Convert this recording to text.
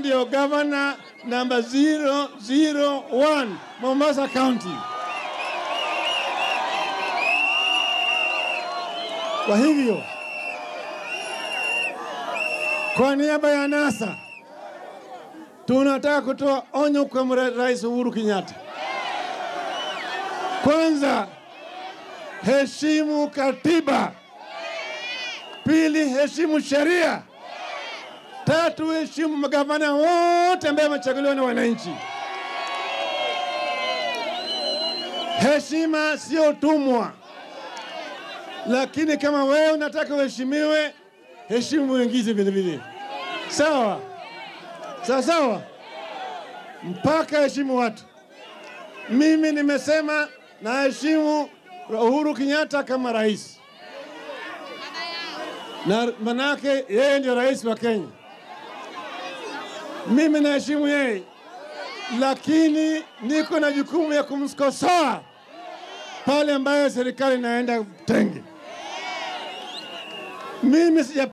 ndio gavana namba 001 Mombasa County. Kwa hivyo, kwa niaba ya NASA tunataka kutoa onyo kwa mra- Rais Uhuru Kenyatta. Kwanza, heshimu katiba. Pili, heshimu sheria. Tatu, heshimu magavana wote ambaye wamechaguliwa na wananchi. Heshima sio utumwa, lakini kama wewe unataka uheshimiwe, heshimu wengine vile vile. Sawa sawa sawa, mpaka heshimu watu. Mimi nimesema naheshimu Uhuru Kenyatta kama rais, na manake yeye ndio rais wa Kenya. Mimi naheshimu yeye, lakini niko na jukumu ya kumkosoa pale ambayo serikali inaenda tenge. Mimi sija